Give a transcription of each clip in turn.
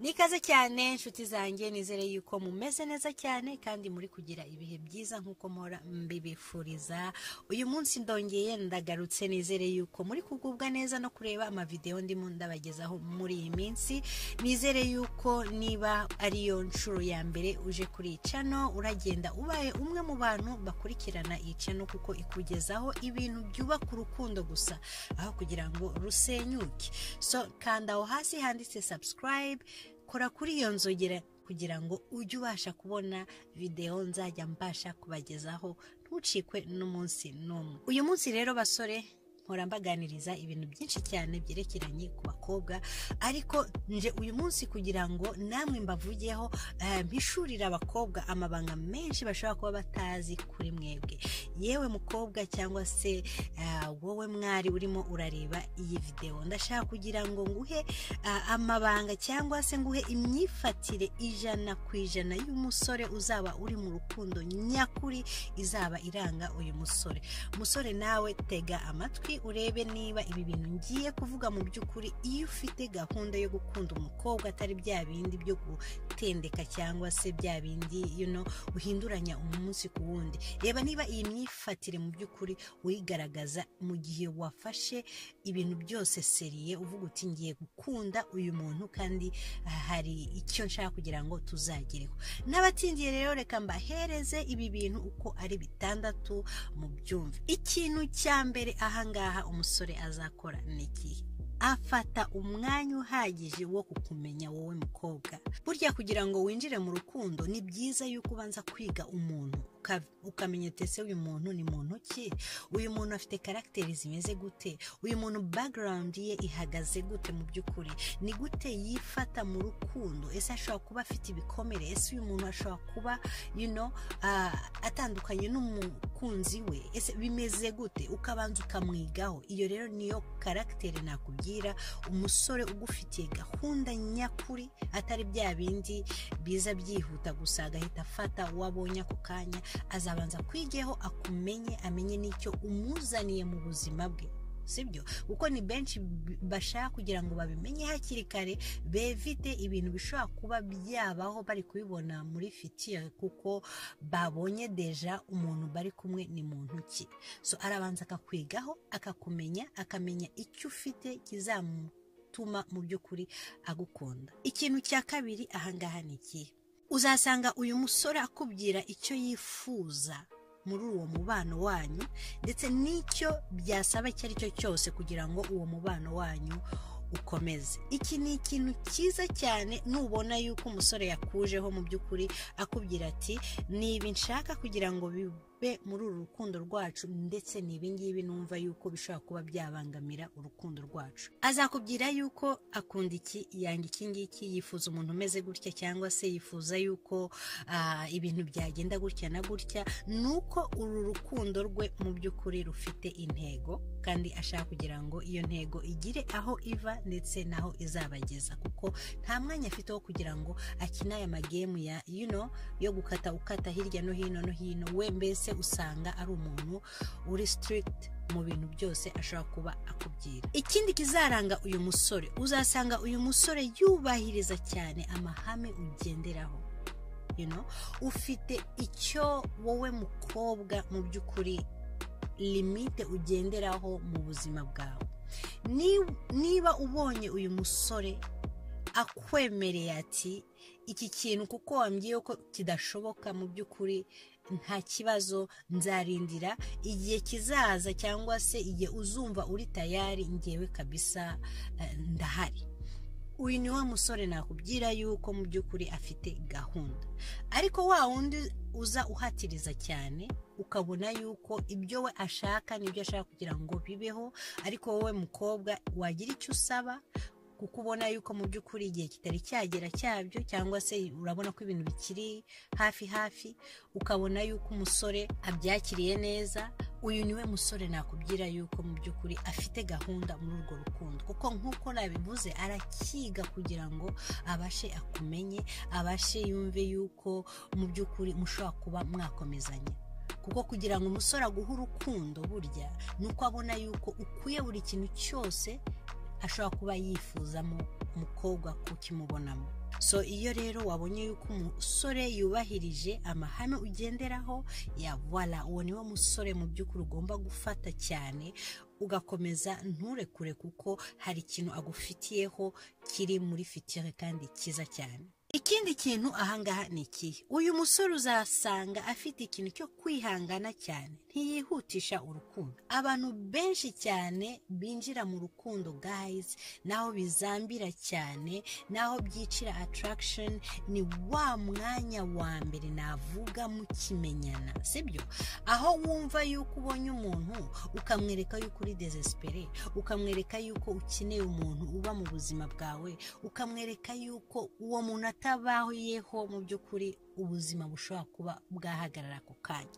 nikaze cyane inshuti zanjye nizere yuko mumeze neza cyane kandi muri kugira ibihe byiza nk'uko mpora mbibifuriza uyu munsi ndongeye ndagarutse nizere yuko muri kugubwa neza no kureba amavidewo ndimo ndabagezaho muri iyi minsi nizere yuko niba ariyo nshuro ya mbere uje kuri iyi cano uragenda ubaye umwe mu bantu bakurikirana iyi cano kuko ikugezaho ibintu byubaka urukundo gusa aho kugira ngo rusenyuke so kanda aho hasi handitse subscribe kora kuri iyo nzogera kugira ngo ujye ubasha kubona videwo nzajya mbasha kubagezaho ntucikwe n'umunsi n'umwe uyu munsi rero basore mpora mbaganiriza ibintu byinshi cyane byerekeranye ku bakobwa ariko nje uyu munsi kugira ngo namwe mbavugeho mpishurire abakobwa amabanga menshi bashobora kuba batazi kuri mwebwe yewe mukobwa cyangwa se wowe mwari urimo urareba iyi videwo ndashaka kugira ngo nguhe amabanga cyangwa se nguhe imyifatire ijana ku ijana y'umusore uzaba uri mu rukundo nyakuri izaba iranga uyu musore umusore nawe tega amatwi urebe niba ibi bintu ngiye kuvuga mu by'ukuri iyo ufite gahunda yo gukunda umukobwa atari bya bindi byo gutendeka cyangwa se bya bindi you know, uhinduranya umunsi ku wundi reba niba iyi myifatire mu by'ukuri uyigaragaza mu gihe wafashe ibintu byose seriye uvuga uti ngiye gukunda uyu muntu kandi ah, hari icyo nshaka kugira ngo tuzagereho n'abatindiye rero reka mbahereze ibi bintu uko ari bitandatu mubyumve ikintu cya mbere ahangaha umusore azakora ni ikihe afata umwanya uhagije wo kukumenya wowe mukobwa burya kugira ngo winjire mu rukundo ni byiza yuko ubanza kwiga umuntu ukamenya utese uyu muntu ni muntu ki uyu muntu afite karagiteri zimeze gute uyu muntu background ye ihagaze gute mu by'ukuri ni gute yifata mu rukundo ese ashobora kuba afite ibikomere ese uyu muntu ashobora kuba you know, ah, atandukanye n'umukunzi we ese bimeze gute ukabanza ukamwigaho iyo rero niyo karagiteri nakubwira umusore ugufitiye gahunda nyakuri atari bya bindi biza byihuta gusa agahita afata uwo abonye ako kanya azabanza kwigeho akumenye amenye n'icyo umuzaniye mu buzima bwe sibyo kuko ni benshi bashaka kugira ngo babimenye hakiri kare bevite ibintu bishobora kuba byabaho bari kubibona muri fitire kuko babonye deja umuntu bari kumwe ni muntu ki so arabanza akakwigaho akakumenya akamenya icyo ufite kizamutuma mu by'ukuri agukunda ikintu cya kabiri ahangaha ni ikihe uzasanga uyu musore akubwira icyo yifuza muri uwo mubano wanyu ndetse n'icyo byasaba icyo ari cyo cyose kugira ngo uwo mubano wanyu ukomeze iki ni ikintu cyiza cyane nubona yuko umusore yakujeho mu by'ukuri akubwira ati niba nshaka kugira ngo bibe muri uru rukundo rwacu ndetse ni ibingibi numva yuko bishobora kuba byabangamira urukundo rwacu azakubwira yuko akunda iki yanga iki ngiki yifuza umuntu umeze gutya cyangwa se yifuza yuko ibintu byagenda gutya na gutya ni uko uru rukundo rwe mu by'ukuri rufite intego kandi ashaka kugira ngo iyo ntego igire aho iva ndetse n'aho izabageza kuko nta mwanya afite wo kugira ngo akine aya magemu ya you know, yo gukata ukata hirya no hino no hino we mbese usanga ari umuntu uri stirigiti mu bintu byose ashobora kuba akubwira ikindi kizaranga uyu musore uzasanga uyu musore yubahiriza cyane amahame ugenderaho you know? ufite icyo wowe mukobwa mu by'ukuri limite ugenderaho mu buzima bwawe niba ubonye uyu musore akwemereye ati iki kintu kuko wambwiye ko kidashoboka mu by'ukuri nta kibazo nzarindira igihe kizaza cyangwa se igihe uzumva uri tayari ngewe kabisa ndahari uyu ni wa musore nakubwira yuko mu by'ukuri afite gahunda ariko wa wundi uza uhatiriza cyane ukabona yuko ibyo we ashaka n'ibyo ashaka kugira ngo bibeho ariko wowe mukobwa wagira icyo usaba kuko ubona yuko mu by'ukuri igihe kitari cyagera cyabyo cyangwa se urabona ko ibintu bikiri hafi hafi ukabona yuko umusore abyakiriye neza uyu niwe musore nakubwira yuko mu by'ukuri afite gahunda muri urwo rukundo kuko nk'uko nabivuze arakiga kugira ngo abashe akumenye abashe yumve yuko mu by'ukuri mushobora kuba mwakomezanya kuko kugira ngo umusore aguhe urukundo burya ni uko abona yuko ukwiye buri kintu cyose ashobora kuba yifuzamo umukobwa kukimubonamo so iyo rero wabonye yuko umusore yubahirije amahame ugenderaho ya wala uwo niwo musore mu by'ukuri ugomba gufata cyane ugakomeza nturekure kuko hari ikintu agufitiyeho kiri muri fitire kandi cyiza cyane ikindi kintu ahangaha ni ikihe uyu musore uzasanga afite ikintu cyo kwihangana cyane ntiyihutisha urukundo abantu benshi cyane binjira mu rukundo gayizi naho bizambira cyane naho byicira ataragishoni ni wa mwanya wa mbere navuga mukimenyana sibyo aho wumva yuko ubonye umuntu ukamwereka yuko uri desesipere ukamwereka yuko ukeneye umuntu uba mu buzima bwawe ukamwereka yuko uwo muntu atabayeho mu by'ukuri ubuzima bushobora kuba bwahagarara ako kanya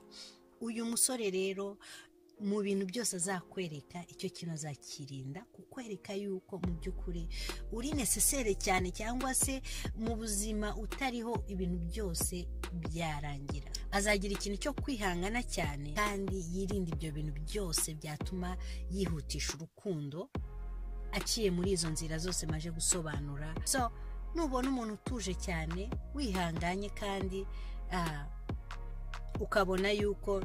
uyu musore rero mu bintu byose azakwereka icyo kintu azakirinda kukwereka yuko mu by'ukuri uri nesesere cyane cyangwa se mu buzima utariho ibintu byose byarangira azagira ikintu cyo kwihangana cyane kandi yirinda ibyo bintu byose byatuma yihutisha urukundo aciye muri izo nzira zose maje gusobanura so nubona umuntu utuje cyane wihanganye kandi ukabona yuko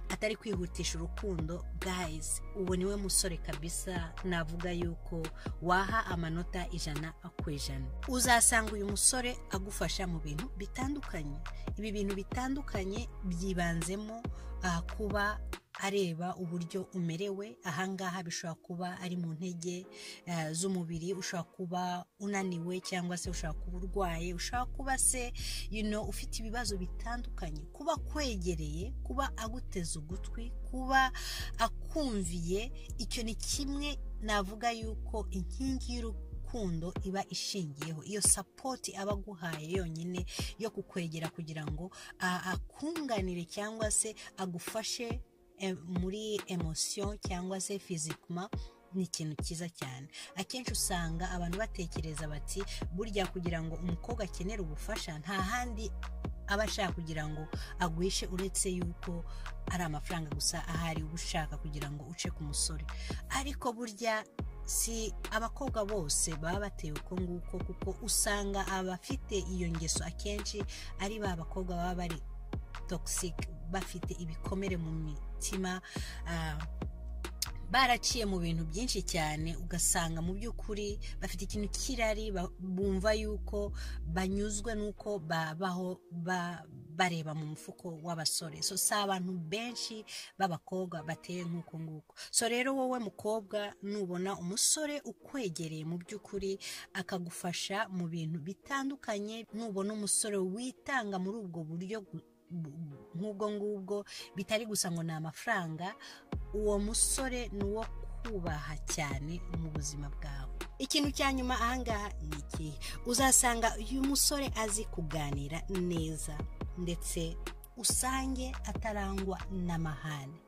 atari kwihutisha urukundo gayizi ubu niwe musore kabisa navuga yuko waha amanota ijana ku ijana uzasanga uyu musore agufasha mu bintu bitandukanye ibi bintu bitandukanye byibanzemo kuba areba uburyo umerewe ahangaha bishobora kuba ari mu ntege z'umubiri ushobora kuba unaniwe cyangwa se ushobora kuba urwaye ushobora kuba se ufite ibibazo bitandukanye kuba akwegereye kuba aguteze ugutwi kuba akumviye icyo ni kimwe navuga y'uko inkingi y'urugo urukundo iba ishingiyeho iyo sapoti aba aguhaye yonyine yo kukwegera kugira ngo akunganire cyangwa se agufashe muri emosiyo cyangwa se fizikuma ni ikintu cyiza cyane akenshi usanga abantu batekereza bati burya kugira ngo umukobwa akenere ubufasha nta handi aba ashaka kugira ngo agwishe uretse yuko ari amafaranga gusa ahari uba ushaka kugira ngo uce ku musore ariko burya si abakobwa bose baba bateye uko nguko kuko usanga abafite iyo ngeso akenshi ari ba bakobwa baba bari togisike bafite ibikomere mu mitima baraciye mu bintu byinshi cyane ugasanga mu by'ukuri bafite ikintu cy'irari bumva yuko banyuzwe n'uko babaho bareba mu mufuko w'abasore so si abantu benshi b'abakobwa bateye nk'uko nguko so rero wowe mukobwa nubona umusore ukwegereye mu by'ukuri akagufasha mu bintu bitandukanye nubona umusore witanga muri ubwo buryo nk'ubwo ngubwo bitari gusa ngo ni amafaranga uwo musore ni uwo kubaha cyane mu buzima bwawe ikintu cya nyuma ahangaha ni ikihe uzasanga uyu musore azi kuganira neza ndetse usange atarangwa n'amahane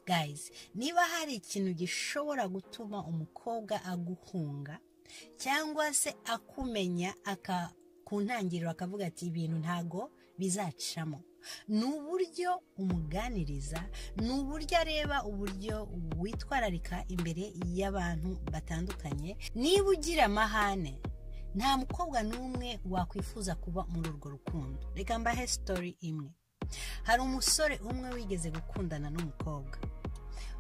gayizi niba hari ikintu gishobora gutuma umukobwa aguhunga cyangwa se akumenya ku ntangiriro akavuga ati ibintu ntago bizacamo ni uburyo umuganiriza ni uburyo areba uburyo witwararika imbere y'abantu batandukanye niba ugira amahane nta mukobwa n'umwe wakwifuza kuba muri urwo rukundo reka mbahe sitori imwe hari umusore umwe wigeze gukundana n'umukobwa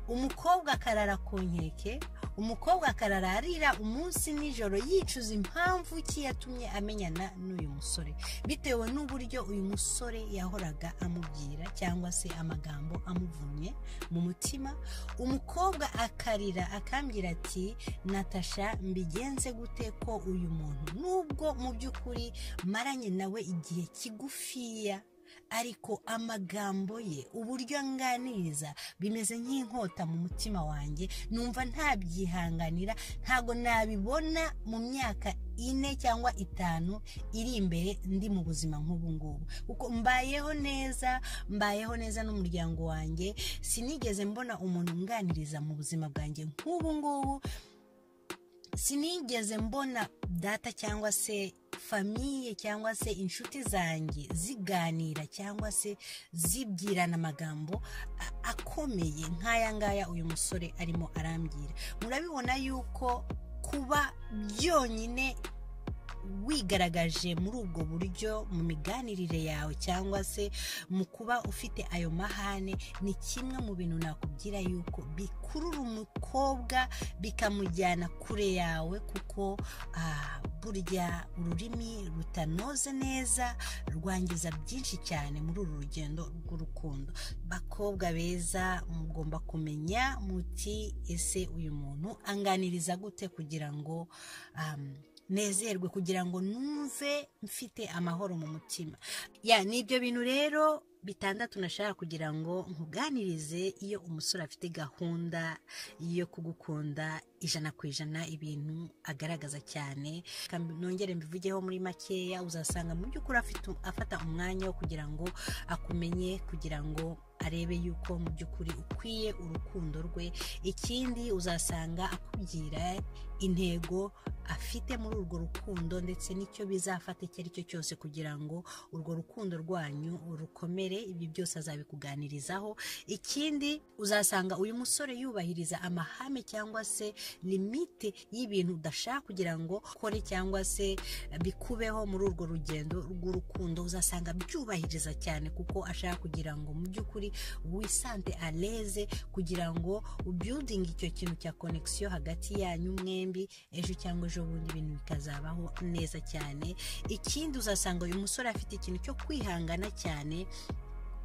umukobwa akarara ku nkeke umukobwa akarara arira umunsi nijoro yicuza impamvu ki yatumye amenyana n'uyu musore bitewe n'uburyo uyu musore yahoraga amubwira cyangwa se amagambo amuvumye mu mutima umukobwa akarira akambwira ati natasha mbigenze gute ko uyu muntu nubwo mu by'ukuri maranye nawe igihe kigufiya ariko amagambo ye uburyo anganiriza bimeze nk'inkota mu mutima wanjye numva ntabyihanganira ntago nabibona mu myaka ine cyangwa itanu iri imbere ndi mu buzima nk'ubu ngubu kuko mbayeho neza mbayeho neza n'umuryango wanjye sinigeze mbona umuntu unganiriza mu buzima bwanjye nk'ubu ngubu sinigeze mbona data cyangwa se famiye cyangwa se inshuti zanjye ziganira cyangwa se zibwirana amagambo akomeye nk'aya ngaya uyu musore arimo arambwira murabibona yuko kuba byonyine wigaragaje muri ubwo buryo mu miganirire yawe cyangwa se mu kuba ufite ayo mahane ni kimwe mu bintu nakubwira yuko bikurura umukobwa bikamujyana kure yawe kuko ah, burya ururimi rutanoze neza rwangiza byinshi cyane muri uru rugendo rw'urukundo bakobwa beza mugomba kumenya muti ese uyu muntu anganiriza gute kugira ngo um, nezerwe kugira ngo numve mfite amahoro mu mutima ya ni ibyo bintu rero bitandatu nashaka kugira ngo nkuganirize iyo umusore afite gahunda yo kugukunda ijana ku ijana ibintu agaragaza cyane nongere mbivugeho muri makeya uzasanga mu by'ukuri afite afata umwanya wo kugira ngo akumenye kugira ngo arebe yuko mu by'ukuri ukwiye urukundo rwe ikindi uzasanga akubwira intego afite muri urwo rukundo ndetse n'icyo bizafata icyo ari cyo cyose kugira ngo urwo rukundo rwanyu rukomere ibi byose azabikuganirizaho ikindi uzasanga uyu musore yubahiriza amahame cyangwa se limite y'ibintu udashaka kugira ngo ukore cyangwa se bikubeho muri urwo rugendo rw'urukundo uzasanga byubahiriza cyane kuko ashaka kugira ngo mu by'ukuri wisante aleze kugira ngo ubyudinge icyo kintu cya konegisiyo hagati yanyu mwembi ejo cyangwa ejo bundi ibintu bikazabaho neza cyane ikindi uzasanga uyu musore afite ikintu cyo kwihangana cyane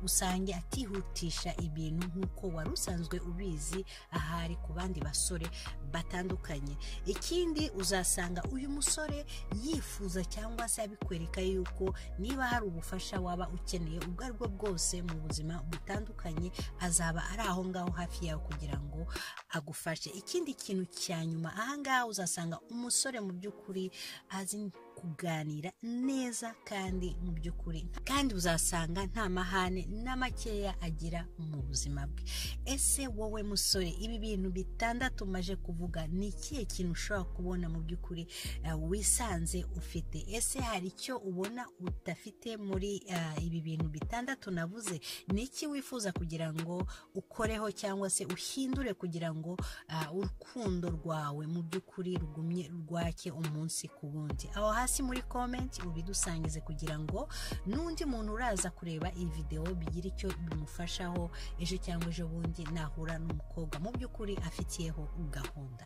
usange atihutisha ibintu nk'uko wari usanzwe ubizi ahari ku bandi basore batandukanye ikindi uzasanga uyu musore yifuza cyangwa se abikwereka yuko niba hari ubufasha waba ukeneye ubwo ari bwo bwose mu buzima butandukanye azaba ari aho ngaho hafi yawe kugira ngo agufashe ikindi kintu cya nyuma aha ngaha uzasanga umusore mu by'ukuri azi kuganira neza kandi mu by'ukuri kandi uzasanga nta mahane na makeya agira mu buzima bwe ese wowe musore ibi bintu bitandatu maje kuvuga ni ikihe kintu ushobora kubona mu by'ukuri wisanze ufite ese hari icyo ubona udafite muri ibi bintu bitandatu navuze ni iki wifuza kugira ngo ukoreho cyangwa se uhindure kugira ngo urukundo rwawe mu by'ukuri rugumye rwake umunsi ku wundi aho hasi hasi muri komenti ubidusangize kugira ngo n'undi muntu uraza kureba iyi videwo bigire icyo bimufashaho ejo cyangwa ejo bundi nahura n'umukobwa mu by'ukuri afitiyeho gahunda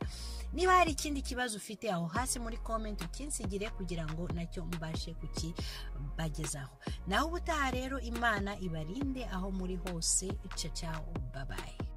niba hari ikindi kibazo ufite aho hasi muri komenti ukinsigire kugira ngo nacyo mbashe kukibagezaho naho ubutaha rero imana ibarinde aho muri hose ica cyaho babaye